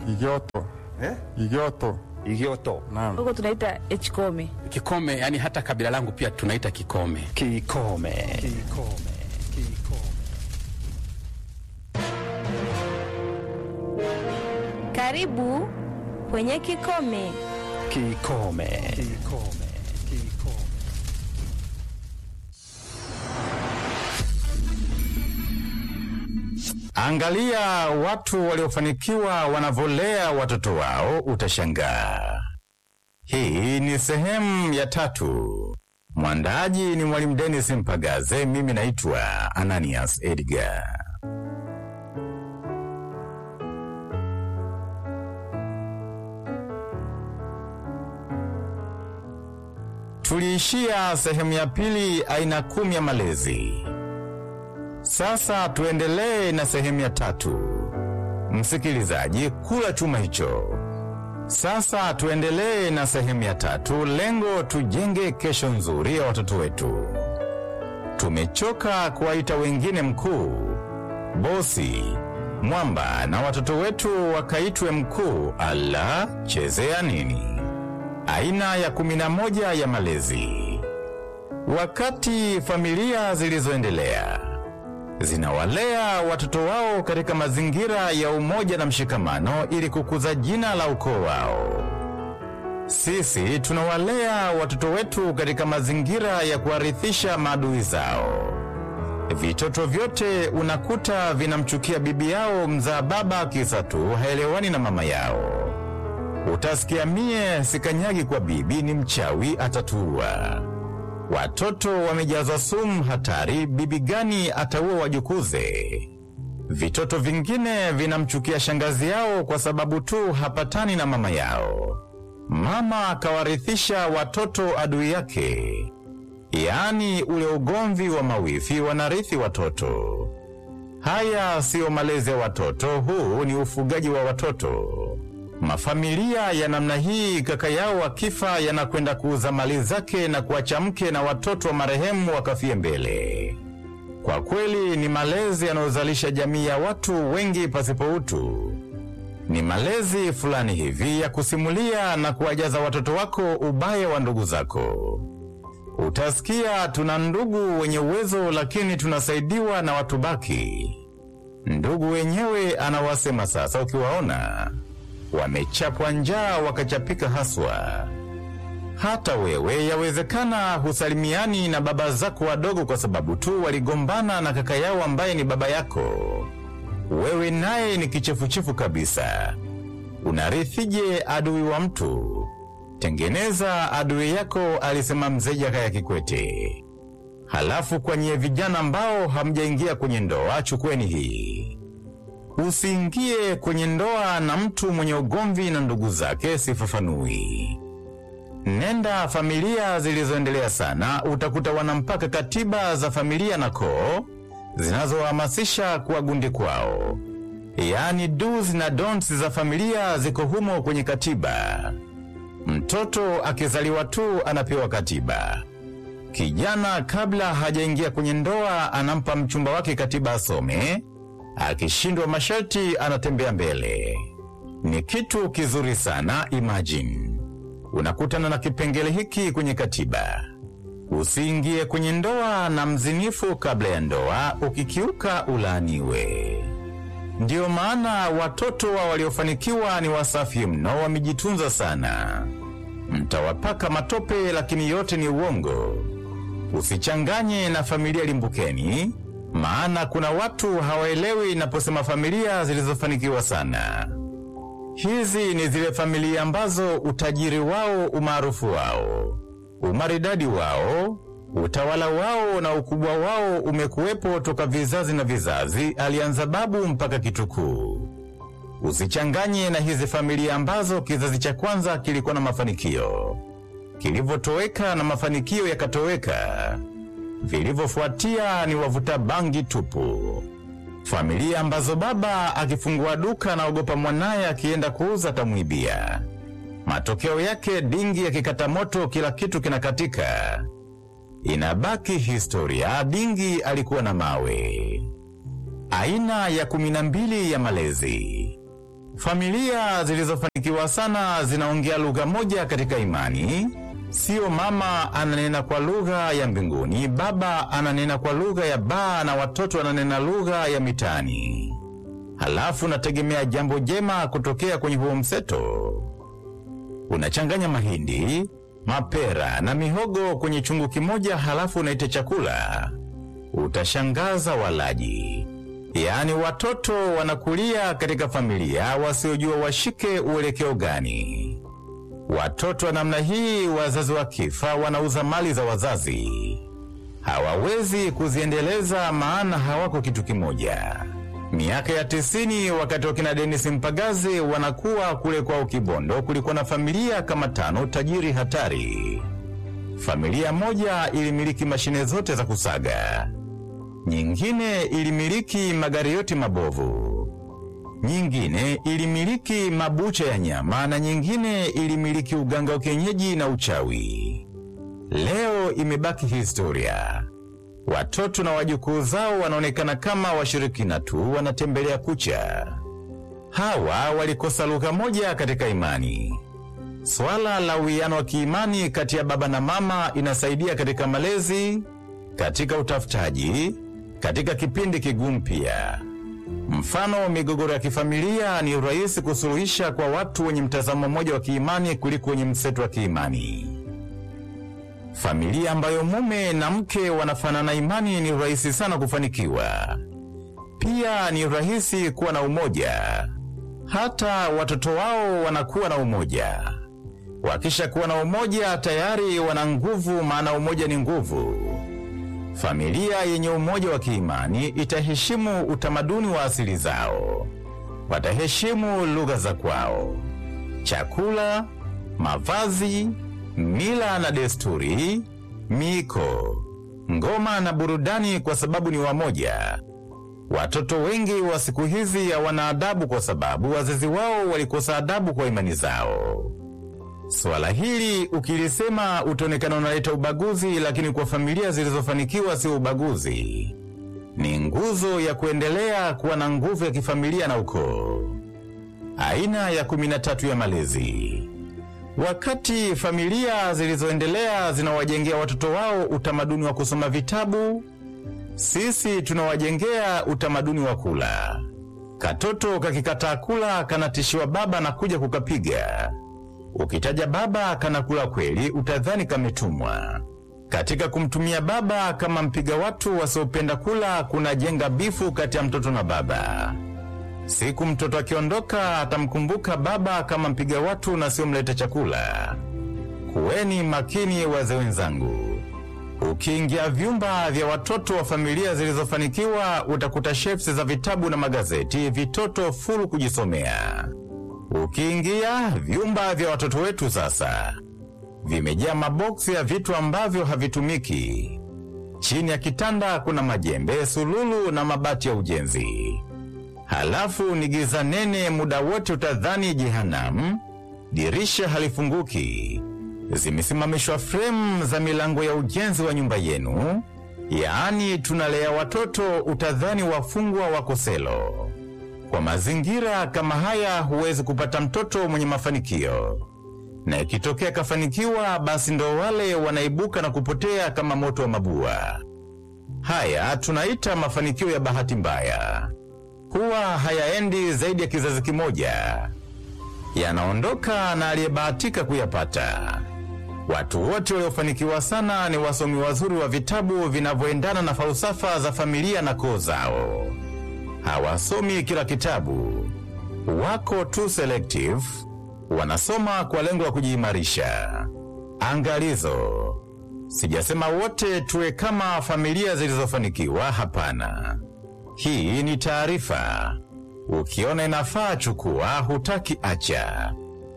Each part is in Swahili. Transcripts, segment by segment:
Igioto. Eh? Igioto. Igioto. Naam. huko tunaita hkome Kikome, yani hata kabila langu pia tunaita Kikome. Kikome. Kikome. Kikome. Karibu kwenye Kikome. Kikome. Kikome. Kikome. Angalia watu waliofanikiwa wanavyolea watoto wao, utashangaa. Hii ni sehemu ya tatu. Mwandaji ni Mwalimu Dennis Mpagaze, mimi naitwa Ananias Edgar. Tuliishia sehemu ya pili, aina kumi ya malezi. Sasa tuendelee na sehemu ya tatu. Msikilizaji, kula chuma hicho. Sasa tuendelee na sehemu ya tatu. Lengo tujenge kesho nzuri ya watoto wetu. Tumechoka kuwaita wengine mkuu, bosi, mwamba na watoto wetu wakaitwe mkuu. Ala, chezea nini? Aina ya kumi na moja ya malezi. Wakati familia zilizoendelea zinawalea watoto wao katika mazingira ya umoja na mshikamano ili kukuza jina la ukoo wao. Sisi tunawalea watoto wetu katika mazingira ya kuwarithisha maadui zao. Vitoto vyote unakuta vinamchukia bibi yao mzaa baba, kisa tu haelewani na mama yao. Utasikia mie sikanyagi kwa bibi, ni mchawi atatuua. Watoto wamejazwa sumu hatari, bibi gani ataua wajukuze? Vitoto vingine vinamchukia shangazi yao kwa sababu tu hapatani na mama yao. Mama akawarithisha watoto adui yake, yaani ule ugomvi wa mawifi wanarithi watoto. Haya siyo malezi ya watoto, huu ni ufugaji wa watoto. Mafamilia ya namna hii, kaka yao akifa, yanakwenda kuuza mali zake na kuacha mke na watoto wa marehemu wakafie mbele. Kwa kweli ni malezi yanayozalisha jamii ya watu wengi pasipo utu. Ni malezi fulani hivi ya kusimulia na kuwajaza watoto wako ubaya wa ndugu zako. Utasikia tuna ndugu wenye uwezo, lakini tunasaidiwa na watu baki. Ndugu wenyewe anawasema sasa, ukiwaona wamechapwa njaa wakachapika haswa. Hata wewe yawezekana husalimiani na baba zako wadogo kwa sababu tu waligombana na kaka yao ambaye ni baba yako. Wewe naye ni kichefuchefu kabisa. Unarithije adui wa mtu? Tengeneza adui yako, alisema mzee Jakaya Kikwete. Halafu kwa nyie vijana ambao hamjaingia kwenye ndoa, chukueni hii. Usiingie kwenye ndoa na mtu mwenye ugomvi na ndugu zake, sifafanui. Nenda familia zilizoendelea sana, utakuta wanampaka katiba za familia na koo zinazohamasisha kuwa gundi kwao, yaani do's na don'ts za familia ziko humo kwenye katiba. Mtoto akizaliwa tu anapewa katiba. Kijana kabla hajaingia kwenye ndoa anampa mchumba wake katiba asome, akishindwa masharti anatembea mbele. Ni kitu kizuri sana. Imagine unakutana na kipengele hiki kwenye katiba: usiingie kwenye ndoa na mzinifu kabla ya ndoa, ukikiuka ulaaniwe. Ndiyo maana watoto wa waliofanikiwa ni wasafi mno, wamejitunza sana. Mtawapaka matope, lakini yote ni uongo. Usichanganye na familia limbukeni, maana kuna watu hawaelewi inaposema familia zilizofanikiwa sana. Hizi ni zile familia ambazo utajiri wao, umaarufu wao, umaridadi wao, utawala wao na ukubwa wao umekuwepo toka vizazi na vizazi, alianza babu mpaka kitukuu. Usichanganye na hizi familia ambazo kizazi cha kwanza kilikuwa na mafanikio, kilivyotoweka na mafanikio yakatoweka. Vilivyofuatia ni wavuta bangi tupu. Familia ambazo baba akifungua duka anaogopa mwanaye akienda kuuza atamwibia. Matokeo yake dingi yakikata moto, kila kitu kinakatika. Inabaki historia, dingi alikuwa na mawe. Aina ya kumi na mbili ya malezi. Familia zilizofanikiwa sana zinaongea lugha moja katika imani. Sio mama ananena kwa lugha ya mbinguni, baba ananena kwa lugha ya baa na watoto wananena lugha ya mitaani. Halafu nategemea jambo jema kutokea kwenye huo mseto. Unachanganya mahindi, mapera na mihogo kwenye chungu kimoja, halafu unaita chakula. Utashangaza walaji. Yaani watoto wanakulia katika familia wasiojua washike uelekeo gani. Watoto wa namna hii, wazazi wakifa, wanauza mali za wazazi, hawawezi kuziendeleza, maana hawako kitu kimoja. Miaka ya tisini, wakati wakina Denis Mpagaze wanakuwa kule kwao Kibondo, kulikuwa na familia kama tano tajiri hatari. Familia moja ilimiliki mashine zote za kusaga, nyingine ilimiliki magari yote mabovu, nyingine ilimiliki mabucha ya nyama na nyingine ilimiliki uganga wa kienyeji na uchawi. Leo imebaki historia. Watoto na wajukuu zao wanaonekana kama washirikina tu, wanatembelea kucha. Hawa walikosa lugha moja katika imani. Swala la uwiano wa kiimani kati ya baba na mama inasaidia katika malezi, katika utafutaji, katika kipindi kigumu pia. Mfano, migogoro ya kifamilia ni rahisi kusuluhisha kwa watu wenye mtazamo mmoja wa kiimani kuliko wenye mseto wa kiimani. Familia ambayo mume na mke wanafanana imani ni rahisi sana kufanikiwa. Pia ni rahisi kuwa na umoja, hata watoto wao wanakuwa na umoja. Wakisha kuwa na umoja tayari wana nguvu, maana umoja ni nguvu. Familia yenye umoja wa kiimani itaheshimu utamaduni wa asili zao, wataheshimu lugha za kwao, chakula, mavazi, mila na desturi, miiko, ngoma na burudani, kwa sababu ni wamoja. Watoto wengi wa siku hizi hawana adabu kwa sababu wazazi wao walikosa adabu kwa imani zao. Swala hili ukilisema utaonekana unaleta ubaguzi, lakini kwa familia zilizofanikiwa sio ubaguzi, ni nguzo ya kuendelea kuwa na nguvu ya kifamilia na ukoo. Aina ya kumi na tatu ya malezi. Wakati familia zilizoendelea zinawajengea watoto wao utamaduni wa kusoma vitabu, sisi tunawajengea utamaduni wa kula. Katoto kakikataa kula kanatishiwa baba na kuja kukapiga. Ukitaja baba kanakula kweli, utadhani kametumwa. Katika kumtumia baba kama mpiga watu wasiopenda kula, kunajenga bifu kati ya mtoto na baba. Siku mtoto akiondoka, atamkumbuka baba kama mpiga watu na sio mleta chakula. Kuweni makini, wazee wenzangu. Ukiingia vyumba vya watoto wa familia zilizofanikiwa, utakuta shelves za vitabu na magazeti, vitoto fulu kujisomea. Ukiingia vyumba vya watoto wetu sasa, vimejaa maboksi ya vitu ambavyo havitumiki. Chini ya kitanda kuna majembe, sululu na mabati ya ujenzi. Halafu ni giza nene, muda wote utadhani jehanamu. Dirisha halifunguki, zimesimamishwa fremu za milango ya ujenzi wa nyumba yenu. Yaani tunalea watoto, utadhani wafungwa wako selo. Kwa mazingira kama haya huwezi kupata mtoto mwenye mafanikio, na ikitokea kafanikiwa, basi ndo wale wanaibuka na kupotea kama moto wa mabua. Haya tunaita mafanikio ya bahati mbaya, huwa hayaendi zaidi ya kizazi kimoja, yanaondoka na aliyebahatika kuyapata. Watu wote waliofanikiwa sana ni wasomi wazuri wa vitabu vinavyoendana na falsafa za familia na koo zao. Hawasomi kila kitabu, wako tu selective, wanasoma kwa lengo la kujiimarisha. Angalizo, sijasema wote tuwe kama familia zilizofanikiwa. Hapana, hii ni taarifa. Ukiona inafaa chukua, hutaki acha.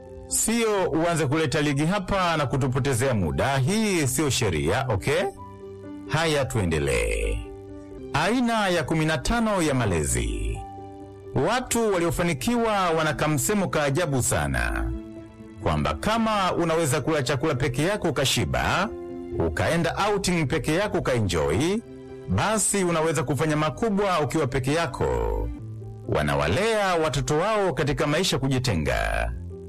Sio uanze kuleta ligi hapa na kutupotezea muda. Hii siyo sheria, okay? Haya, tuendelee. Aina ya 15 ya malezi. Watu waliofanikiwa wana kamsemo ka ajabu sana, kwamba kama unaweza kula chakula peke yako ukashiba, ukaenda outing peke yako ukaenjoy, basi unaweza kufanya makubwa ukiwa peke yako. wanawalea watoto wao katika maisha kujitenga.